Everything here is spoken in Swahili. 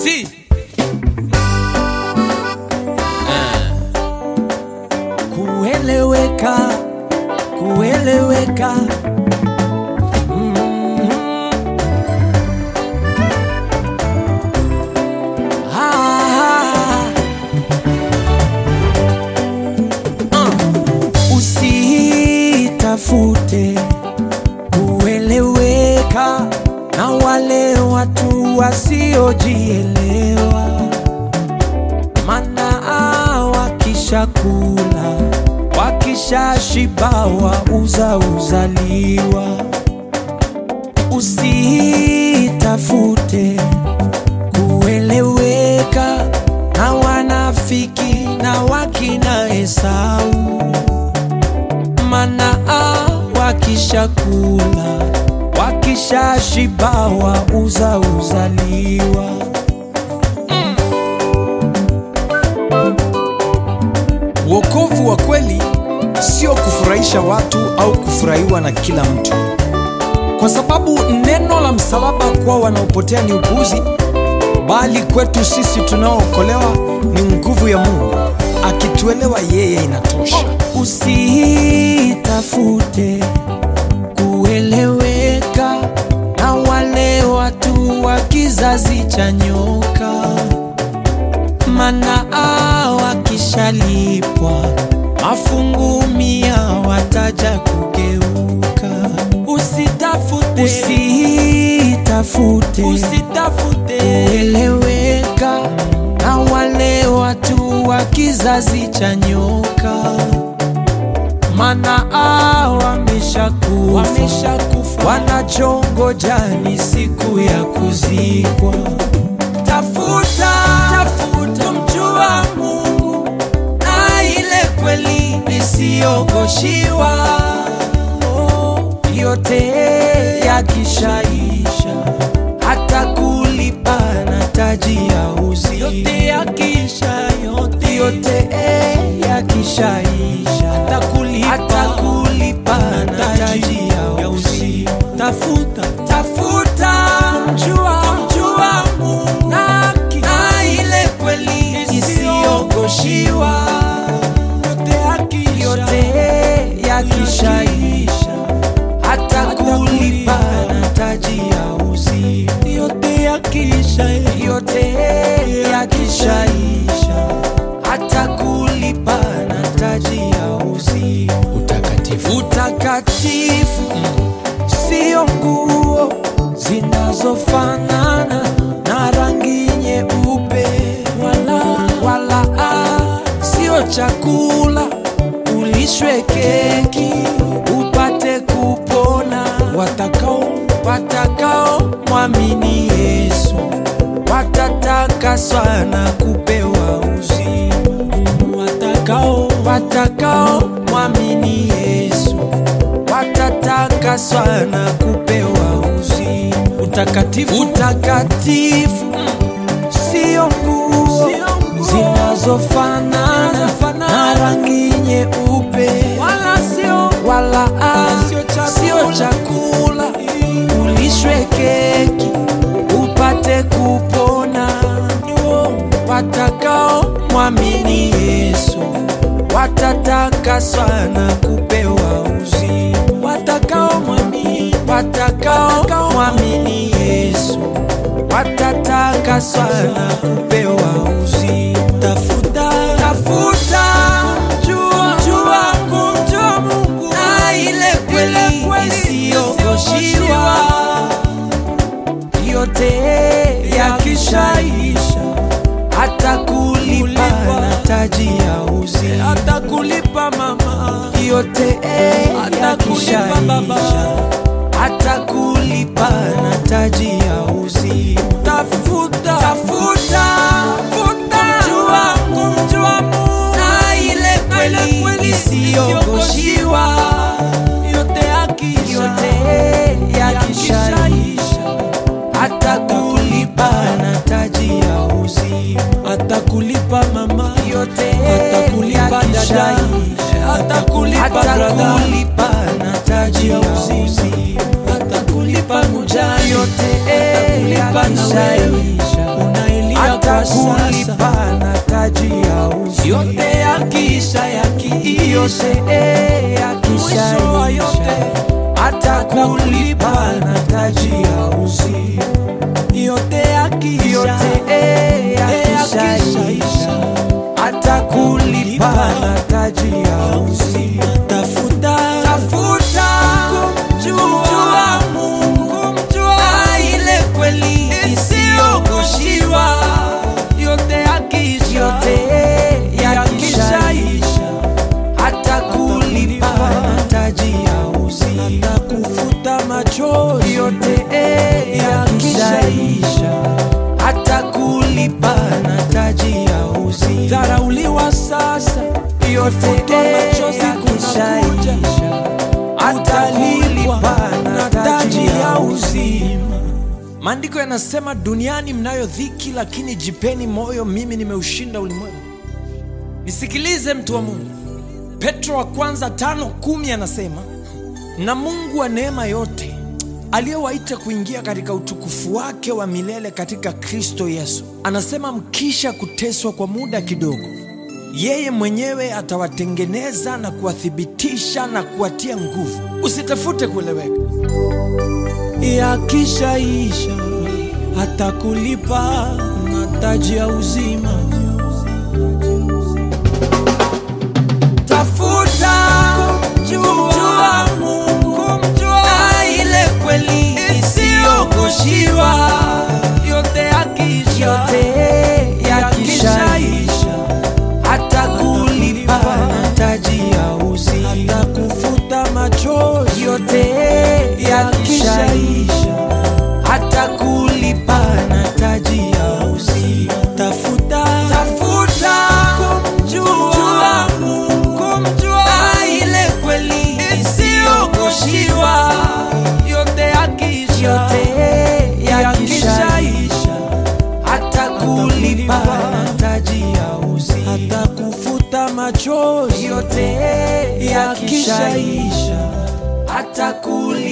T. kueleweka kueleweka Mhm. Ah. Ah. usitafute kueleweka na wale watu wasiojielewa mana wakishakula wakishashibawa uza uzaliwa usitafute kueleweka na wanafiki na wakina Esau mana wakishakula wakishashibawa uza uzaliwa Wokovu wa kweli sio kufurahisha watu au kufurahiwa na kila mtu, kwa sababu neno la msalaba kwa wanaopotea ni upuzi, bali kwetu sisi tunaookolewa ni nguvu ya Mungu. Akituelewa yeye inatosha. usitafute kueleweka na wale watu wa kizazi cha nyoka, mana wakishalipwa mafungu mia wataja kugeuka. Usitafute, usitafute, usitafute kueleweka na wale watu wa kizazi cha nyoka mana wameshakufa wameshakufa, wanachongoja ni siku ya kuzikwa. Tafuta, tafuta mjua Mungu na ile kweli isiyogoshiwa. Oh, yote yakishaisha, hata kulipa na taji ya uzima. Yote yakisha, yote, yote yakishaisha, hata kulipa, hata kulipa na taji ya uzima. Tafuta, tafuta kumjua, kumjua Mungu na, na ile kweli isiyogoshiwa. Yote yakishaisha, hata kulipa na taji ya uzima. Yote yakisha, yote yakishaisha, hata kulipa na taji ya uzima. Utakatifu Utakatifu sio nguo zinazofanana na rangi nyeupe, wala, wala ah, sio chakula ulishwe keki upate kupona. Watakao watakao mwamini Yesu watatakaswa na kupewa uzima. Watakao watakao mwamini Yesu watatakaswa na kupewa uzima. Utakatifu, utakatifu sio nguo zinazofanana na rangi nyeupe, wala sio wala ah, sio chakula ulishwe keki upate kupona. Watakao mwamini Yesu watatakaswa na kupewa uzima. Watakao mwamini, watakao mwamini Yesu watatakaswa na kupewa uzima. Tafuta, tafuta jua, jua, kumjua Mungu na ile kweli isiyogoshiwa. Yote yakishaisha, hata kulipa na taji ya uzima, hata kulipa mama. Yote yakishaisha, hata kulipa na taji ya uzima. Tafuta, tafuta, tafuta kumjua, kumjua Mungu na ile kweli isiyogoshiwa. Yote yakisha, yote yakishaisha, hata kulipa na taji ya uzima, hata kulipa mama. Yote atakulipa dada, atakulipa brother, kulipa na taji ya uzima, atakulipa mujani. Yote atakulipa na wewe hata kulipa na taji ya uzi yote yakisha yakiisha mwisho wa yote hata kulipa na taji ya uzi yote yakisha yakisha hata kulipa na taji ya uzi tafuta tafuta kumjua Mungu kumjua ile kweli isiyogoshiwa yote yakisha yote yakishaisha hata kulipa na taji ya uzi hata kufuta machozi yote yakishaisha hata kulipa na taji ya uzi dharauliwa sasa yote yakishaisha hata kulipa na taji ya uzima maandiko yanasema duniani mnayo dhiki lakini jipeni moyo mimi nimeushinda ulimwengu nisikilize mtu wa mungu petro wa kwanza tano kumi anasema na mungu wa neema yote aliyewaita kuingia katika utukufu wake wa milele katika kristo yesu anasema mkisha kuteswa kwa muda kidogo yeye mwenyewe atawatengeneza na kuwathibitisha na kuwatia nguvu usitafute kueleweka yakishaisha hata kulipa na taji ya uzima tafuta kumjua Mungu kumjua ile kweli isiyogoshiwa yote yakisha yote yakishaisha hata kulipa na taji ya uzi hata kufuta machozi yote yakishaisha hata kulipa na taji ya uzi tafuta tafuta kumjua Mungu kumjua ile kweli isiyogoshiwa yote yakisha yote yakishaisha hata kulipa na taji ya uzi hata kufuta machozi yote yakishaisha hata kulipa